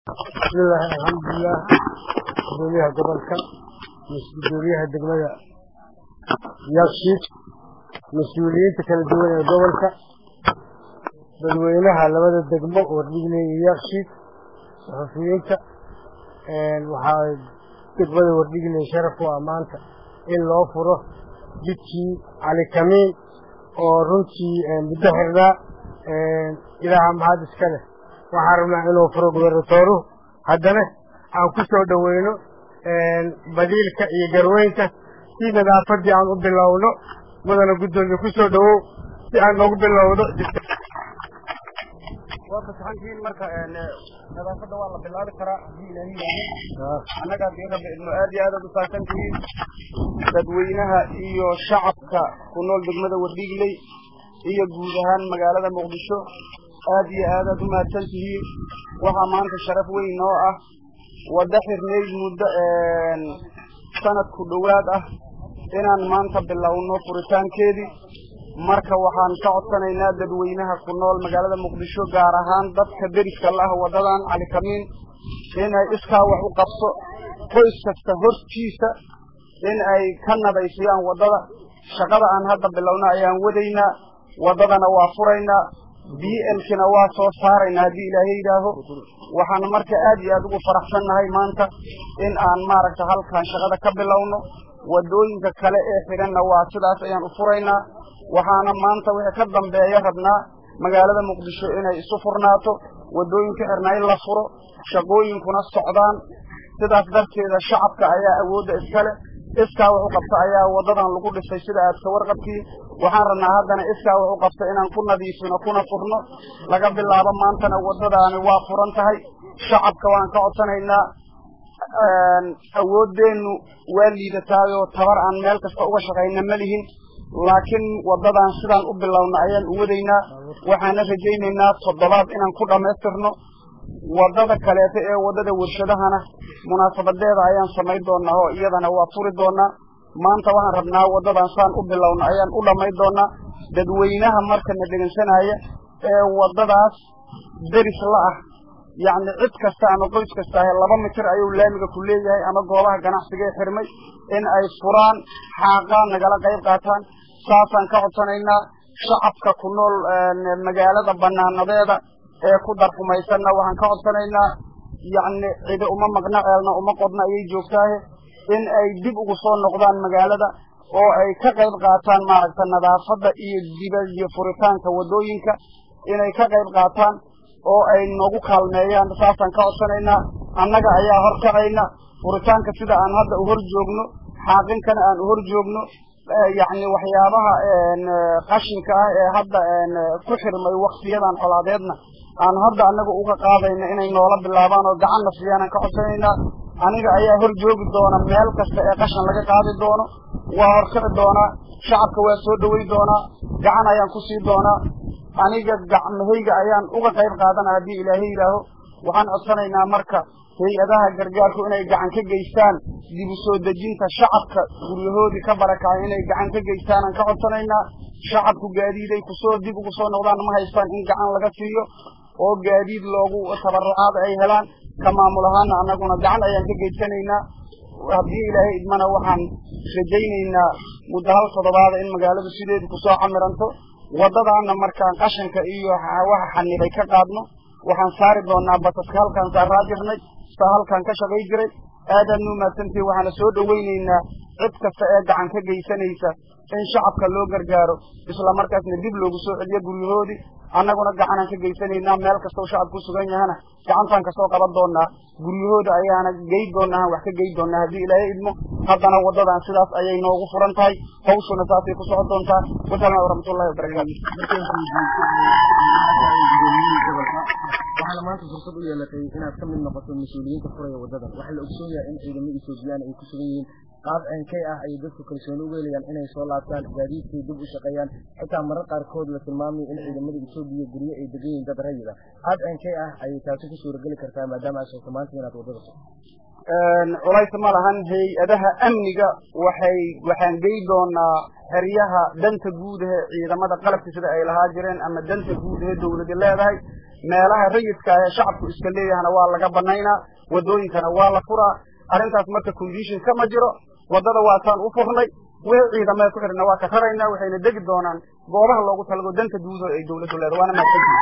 bismillahi alxamdulilah gudoomiyaha gobolka gudoomiyaha degmada yakshiid mas-uuliyiinta kala duwan ee gobolka dadweynaha labada degmo wardhigley iyo yakshiid saxufiyiinta waxaa degmada wardhigley sharaf u ah maanta in loo furo jidkii cali kamiin oo runtii muddo xirnaa ilaaha mahad iska leh waxaan rabnaa inuu furo gubernatooruhu haddana aan ku soo dhoweyno badiilka iyo garweynka si nadaafadii aan u bilowno mudana guddoomiye ku soo dhowow si aan noogu bilowdo waa fasaxantihiin marka nadaafadda waa la bilaabi karaa haddii ilaahi yaaho annaga haddii rabbi idmo aad iyo aadaad u saabsan tihiin dadweynaha iyo shacabka ku nool degmada wardhigley iyo guud ahaan magaalada muqdisho aad iyo aadaad u mahadsan tihiin waxaa maanta sharaf weyn noo ah waddo xirnayd muddo sanadku dhowaad ah inaan maanta bilowno furitaankeedii marka waxaan ka codsanaynaa dadweynaha ku nool magaalada muqdisho gaar ahaan dadka deriska la ah waddadan cali kamiin inay iskaa wax u qabso qoys kasta hortiisa in ay ka nadaysiyaan waddada shaqada aan hadda bilowna ayaan wadaynaa waddadana waa furaynaa b lkina waa soo saaraynaa haddii ilaahay yidhaaho waxaan marka aad iyo aad ugu faraxsannahay maanta in aan maaragta halkan shaqada ka bilowno waddooyinka kale ee xidhanna waa sidaas ayaan u furaynaa waxaana maanta wixii ka dambeeya rabnaa magaalada muqdisho inay isu furnaato waddooyinka xirnaa in la furo shaqooyinkuna socdaan sidaas darteeda shacabka ayaa awoodda iskale iskaa wax u qabta ayaa waddadan lagu dhisay sida aad ka warqabtiin waxaan rabnaa haddana iskaa wax u qabta inaan ku nadiifino kuna furno laga bilaabo maantana waddadaani waa furan tahay shacabka waan ka codsanaynaa awooddeennu waa liidataayoo tabar aan meel kasta uga shaqayna ma lihin laakiin waddadan sidaan u bilowna ayaan u wadaynaa waxaana rajaynaynaa toddobaad inaan ku dhammaystirno waddada kaleeto ee waddada warshadahana munaasabadeeda ayaan samayn doonaa oo iyadana waa furi doonaa maanta waxaan rabnaa waddadan saan u bilowna ayaan u dhammayn doonaa dadweynaha markana dhegeysanaya ee waddadaas deris la ah yacni cid kasta ama qoys kasta ahe laba mitir ayuu laamiga ku leeyahay ama goobaha ganacsiga ee xirmay in ay furaan xaaqaan nagala qayb qaataan saasaan ka codsanaynaa shacabka ku nool magaalada banaanadeeda ee ku darfumaysanna waxaan ka codsanaynaa yacni cidi uma maqna ceelna uma qodna ayay joogtaahe in ay dib ugu soo noqdaan magaalada oo ay ka qayb qaataan maaragta nadaafadda iyo diba iyo furitaanka waddooyinka inay ka qayb qaataan oo ay noogu kaalmeeyaan saasaan ka codsanaynaa annaga ayaa horkacayna furitaanka sida aan hadda u hor joogno xaaqinkana aan u hor joogno yacni waxyaabaha qashinka ah ee hadda ku xirmay waktiyadan colaadeedna aan hadda annaga uga qaadayna inay noola bilaabaan oo gacanna siiyaan aan ka codsanaynaa aniga ayaa hor joogi doona meel kasta ee qashan laga qaadi doono waa horkici doonaa shacabka waa soo dhowey doonaa gacan ayaan ku sii doonaa aniga gacmahayga ayaan uga qayb qaadana haddii ilaahay yidhaaho waxaan codsanaynaa marka hay-adaha gargaarku inay gacan ka geystaan dib u soo dejinta shacabka guryahoodii ka barakacay inay gacan ka geystaan aan ka codsanaynaa shacabku gaadiiday kusoo dib ugu soo noqdaan ma haystaan in gacan laga siiyo oo gaadiid loogu tabarucaada ay helaan ka maamul ahaana annaguna gacan ayaan ka geysanaynaa haddii ilaahay idmana waxaan rajaynaynaa muddo hal toddobaada in magaaladu sideedu kusoo camiranto waddadaana markaan qashanka iyo waxa xanibay ka qaadno waxaan saari doonaa basaska halkaan saaraa jirnay saa halkaan ka shaqay jiray aadaad nu mahadsantihi waxaana soo dhoweynaynaa cid kasta ee gacan ka geysanaysa in shacabka loo gargaaro isla markaasna dib loogu soo celiyo guryahoodii annaguna gacanaan ka geysanaynaa meel kastao shacabku sugan yahana gacantaan kasoo qaban doonaa guryahooda ayaana gey doonaa wax ka gey doonaa haddii ilaahay idmo haddana waddadan sidaas ayay noogu furan tahay hawshuna saasay ku socon doontaa wasalaamu waraxmatullahi wabarakaatu waxaana maanta fursad u yeelatay inaad ka mid noqoto mas-uuliyiinta furaya waddadan waxaa la ogsoon yahay in ciidamo etoobiyaan ay ku sugan yihiin qaab ceenkay ah ayay dadku kalsooni ugu helayaan inay soo laabtaan gaadiidkay dib u shaqeeyaan xitaa marar qaarkood la tilmaamay in ciidamada etoobiya guryo ay degan yihiin dad rayid ah qaab ceenkay ah ayay taasi ku suurageli kartaa maadaama aad sheegto maanta inaad waddada culays ma lahan hay-adaha amniga waxay waxaan gey doonaa xeryaha danta guud ahe ciidamada qalabka sida ay lahaa jireen ama danta guud ahe dawladi leedahay meelaha rayidka ee shacabku iska leeyahana waa laga banaynaa wadooyinkana waa la furaa arrintaas marka condition kama jiro waddada waataan u furnay wixii ciidamada ku xidhna waa ka raraynaa waxayna degi doonaan goobaha loogu talago danta guud oo ay dawladdu leedahay waana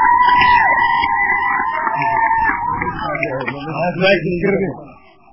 mahadsantihin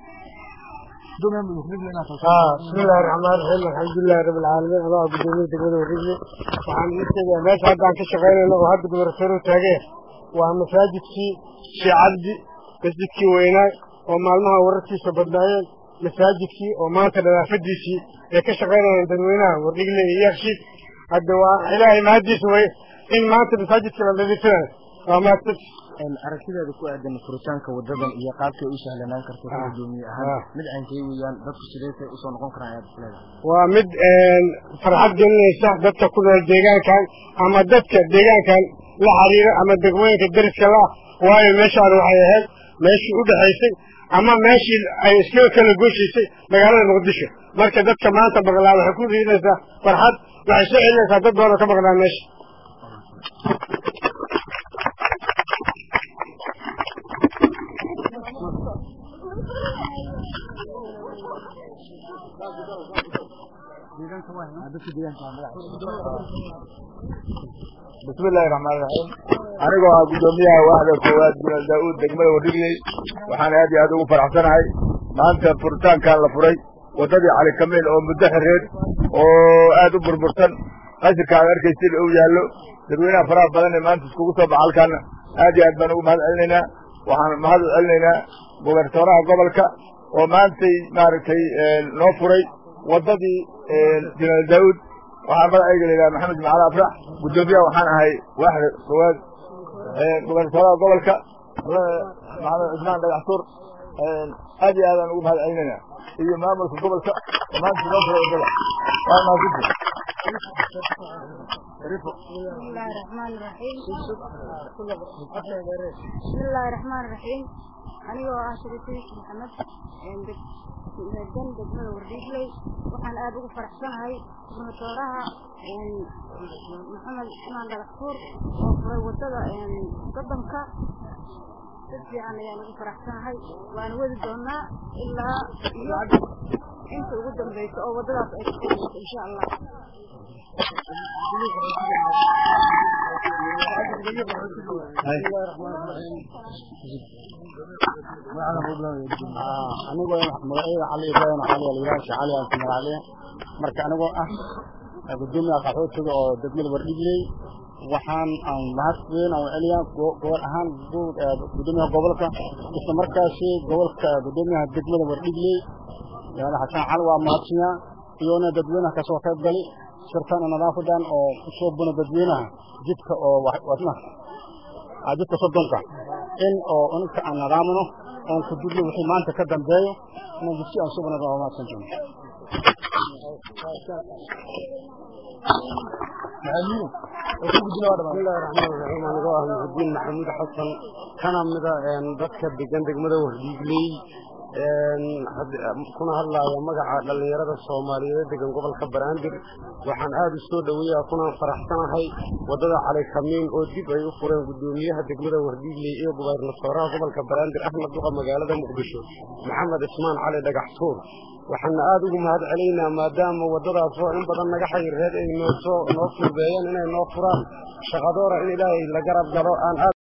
بسم الله الرحمن الرحيم الحمد لله رب العالمين الله قدومي دقوده ورجلي وعن نسيجا ماشي هذا عن كشغينا انه هذا قدر سيرو تاجيه ومساجد كي شي عبدي مسجد كي وينا ومالمها ورتي سبدنايين مساجد كي وما كذا فديسي يا كشغينا دنوينا ورجلي يخشي الدواء إلهي ما هدي سوي إن ما أنت مساجد كي الذي فيه وما تبش aragtideeda ku aadan furitaanka wadadan iyo qaabkay u sahlanaan karto ka gudoomiye ahaan mid aan kay weeyaan dadku sideetay usoo noqon karaan ayaad isleedahay waa mid farxad gelinaysa dadka ku nool deegaankan ama dadka deegaankan la xiriira ama degmooyinka deriska la waayo meeshaan waxay ahayd meeshii u dhexaysay ama meeshii ay iskaga kala gooshaysay magaalada muqdisho marka dadka maanta maqlaa waxay ku riidaysaa farxad waxay soo celinaysaa dad badan oo ka maqnaa meesha bismi illaahi raxmaan raxiim anigoo ah guddoomiyaha waaxda koowaad binal daa-uud degmada wadhigley waxaan aad iyo aad ugu faraxsanahay maanta furitaankan la furay waddadii cali kamiil oo muddo xireed oo aad u burbursan qashirka aad arkaysid uu yaallo dadweynaha faraha badan ee maanta iskugu soo baxa halkaana aad iyo aad baan ugu mahad celinaynaa waxaan mahad u celinaynaa gobernatooraha gobolka oo maantay maaragtay noo furay waddadii binal daa-uud waxaa magacayga layidhaha maxamed macali afrax guddoomiyaha waxaan ahay waaxda koowaad gobernatooraha gobolka maxamed cusmaan dhagaxtuur aad iyo aadaan ugu mahad celinayna iyo maamulka gobolka oo maanta noo furay waddada waa mahadsanti بسم الله الرحمن الرحيم بسم الله الرحمن الرحيم أنا وعاشرتي محمد degan degmada wardhiigley waxaan aada ugu faraxsanahay gubernatooraha maxamed cusmaan dhagaxtuur oo furay wadada godanka si fiican ayaan ugu faraxsanahay waana wadi doonaa ilaa iyo inta ugu dambeysa oo wadadaas ay kaxeynayso insha allah anigoo magacyada cali ibrahim cali alyaashi cali aan ku magaclee marka anigoo ah gudoomiyaha qaxootiga oo degmada wardhigley waxaan aan mahad weyn aan celiyaa gobol ahaan gudoomiyaha gobolka isla markaasi gobolka gudoomiyaha degmada wardhigley yaana xasan cali waa mahadsanyaa iyona dadweynaha kasoo qayb gali shirkan nadaafadan oo usoo buna dadweynaha jidka oo wadna jidka soddonka in oo inka aan nadaamino oon ku dudno wixii maanta ka dambeeyo inaan jidsi aan subana waa mahadsan doono bismillahi raxmaan raxiim anigoo ah muxudiin maxamuud xasan kana mida dadka degan degmada wardhiigley kuna hadlaaya magaca dhallinyarada soomaaliyeed degan gobolka baraandir waxaan aada u soo dhoweeyaa kunaan faraxsanahay waddada cali kamiin oo dib ay u fureen guddoomiyaha degmada wardhiigley iyo gubernatooraha gobolka baraandir axmed duqa magaalada muqdisho maxamed ismaan cali dhagaxtuur waxaana aada ugu mahad celaynaa maadaama waddadaasoo in badan naga xayirreed ay noosoo noo fududeeyeen inay noo furaan shaqadoora in ilaahay la garab galo aan aad